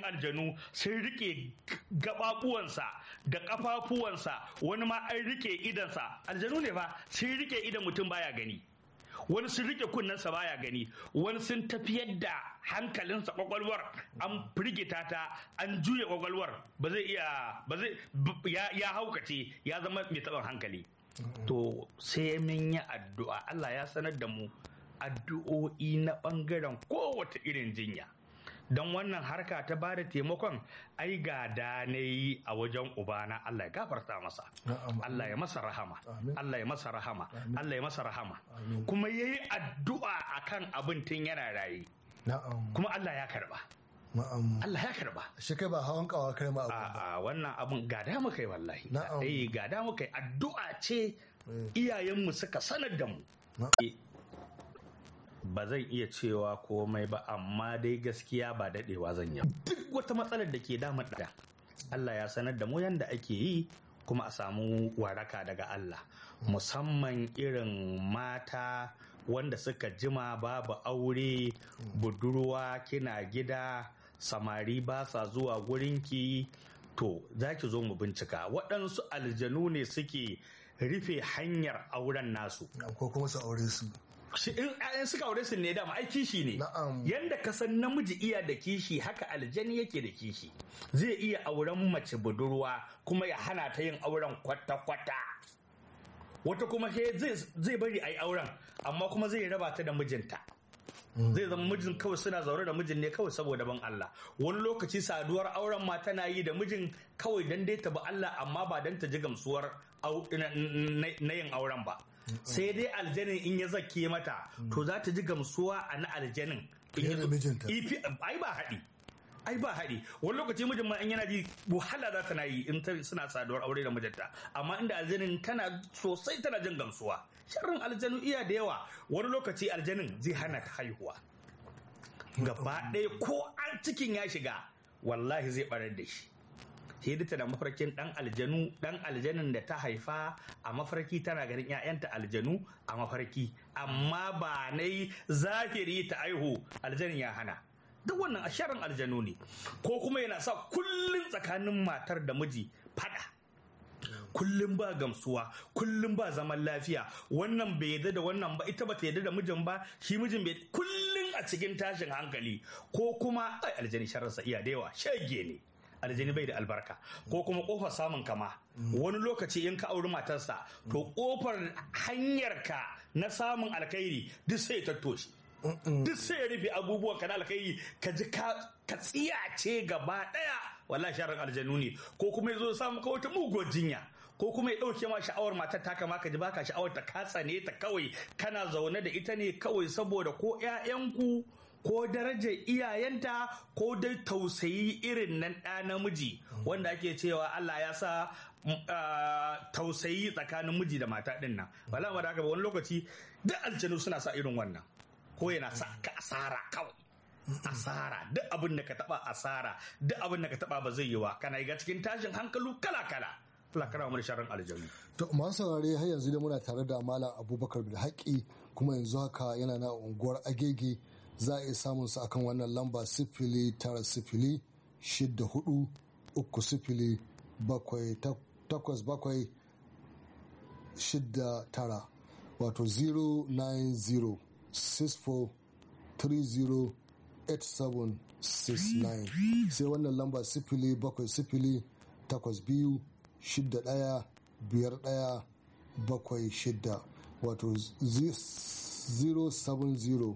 aljanu sun rike gababuwansa da kafafuwansa wani ma an rike idansa aljanu ne fa sun rike idan mutum baya gani wani sun rike kunnensa baya gani wani sun tafiyar da hankalinsa kwakwalwar an firgita ta an juya kwakwalwar ba zai iya ba zai ya, ya haukace ya zama mai taɓin hankali to sai mun yi addu'a Allah ya sanar da mu addu'o'i na ɓangaren kowace irin jinya don wannan harka ta ba da taimakon ai gada na yi a wajen ubana Allah ya gafarta masa Na'am. Allah ya masa rahama Amin. Allah ya masa rahama Amin. Allah ya masa rahama Amin. kuma ya yi addu'a akan abin tun yana raye Na'am. kuma Allah ya karba Na'am. Allah ya karba Shi kai ba hawan kawa kai ma abu ba. a wannan abun gada muka yi wallahi Na'am. eh gada muka yi addu'a ce Eh. iyayenmu suka sanar da mu Na'am. Eh, ba zan iya cewa komai ba amma dai gaskiya ba dadewa zan yi duk wata matsalar da ke damun da Allah ya sanar da mu yanda ake yi kuma a samu waraka daga Allah musamman irin mata wanda suka jima babu aure budurwa kina gida samari ba sa zuwa gurinki to za ki zo mu bincika waɗansu aljanu ne suke rufe hanyar auren nasu Na'am, Ko kuma su aure su. shi in ƴaƴan suka aure su ne dama ai kishi ne Na'am. yanda ka san namiji iya da kishi haka aljani yake da kishi zai iya auren mace budurwa kuma ya hana ta yin auren kwata-kwata wata kuma sai zai- zai bari a yi auren amma kuma zai raba ta da mijinta zai zama mijin kawai suna zaune da mijin ne kawai saboda ban Allah wani lokaci saduwar auren ma tana yi da mijin kawai dan dai ta bi Allah amma ba dan ta ji gamsuwar au- na- na na yin auren ba sai dai aljanin in ya zake mata to za ta ji gamsuwa a na aljanin In Fiye ya da zo- mijinta. Ifi- ai ba haɗi ai ba haɗi wani lokaci mijin ma in yana ji wahala za ta na yi in ta suna saduwar aure da mijinta amma inda aljanin tana sosai tana jin gamsuwa sharrin aljanu iya da yawa wani lokaci aljanin zai hana ta haihuwa gaba ɗaya ko an cikin ya shiga wallahi zai barar da shi sai da tana mafarkin dan aljanu dan aljanin da ta haifa a mafarki tana ganin 'ya'yanta aljanu a mafarki amma ba na yi zahiri ta aihu aljanin ya hana duk wannan a sharin aljanu ne ko kuma yana sa kullum tsakanin matar da miji fada kullum ba gamsuwa kullum ba zaman lafiya wannan bai yadda da wannan ba ita ba ta yadda da mijin ba shi mijin bai kullum a cikin tashin hankali ko kuma ai aljani shararsa iya da yawa shege ne aljani bai da albarka ko kuma kofar samun kama wani lokaci in ka auri matarsa to kofar hanyarka na samun alkhairi duk sai ta toshe duk sai ya rufe abubuwan ka na alkhairi ka ji ka ka tsiyace gaba daya wallahi sharar aljanu ne ko kuma ya zo samu ka wata muguwar jinya ko kuma ya ɗauke ma sha'awar matar ta kama ka ji baka sha'awar ta katsa ne ta kawai kana zaune da ita ne kawai saboda ko 'ya'yanku ko darajar iyayenta ko dai tausayi irin nan ɗa namiji wanda ake cewa Allah ya sa mm, ah, tausayi tsakanin miji da mata ɗin nan wala ba da haka ba wani lokaci duk aljanu suna sa irin wannan ko yana sa ka asara kawai asara duk abin da ka taba asara duk abin da ka taba ba zai yi wa kana ga cikin tashin hankalu kala kala Allah kara mu da sharrin aljanu To masu saurare har yanzu dai muna tare da Malam Abubakar Bilhaki kuma yanzu haka yana na unguwar Agege za a iya samun sa akan wannan lamba sifili tara sifili shidda hudu uku sifili bakwai tak- takwas bakwai shidda tara wato 090 64 30 8769 sai wannan lamba sifili bakwai sifili takwas biyu shidda ɗaya biyar ɗaya bakwai shidda wato 070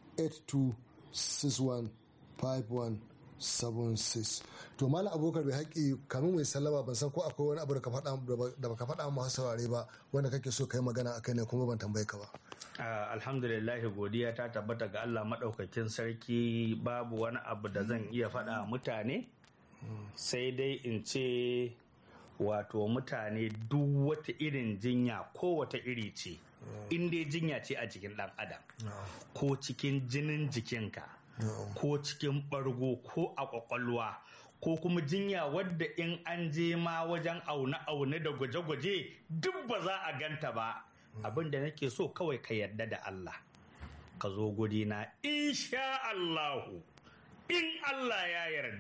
82615176 to malam abokar bai haƙi kamin mai sallama ban san ko akwai wani abu da ka faɗa da baka faɗa masu saurare ba wanda kake so ka yi magana a kai ne kuma ban tambaye ka ba Ah, alhamdulillah godiya ta tabbata ga Allah maɗaukakin sarki babu wani abu da zan iya faɗa mutane sai dai in ce wato mutane duk wata irin jinya ko wata iri ce in dai jinya ce a jikin ɗan adam ko cikin jinin jikinka ko cikin ɓargo ko a ƙwaƙwalwa ko kuma jinya wadda in an je ma wajen aune-aune da gwaje-gwaje duk ba za a ganta ba abin da nake so kawai ka yarda da Allah ka zo gudina insha Allahu in Allah ya yarda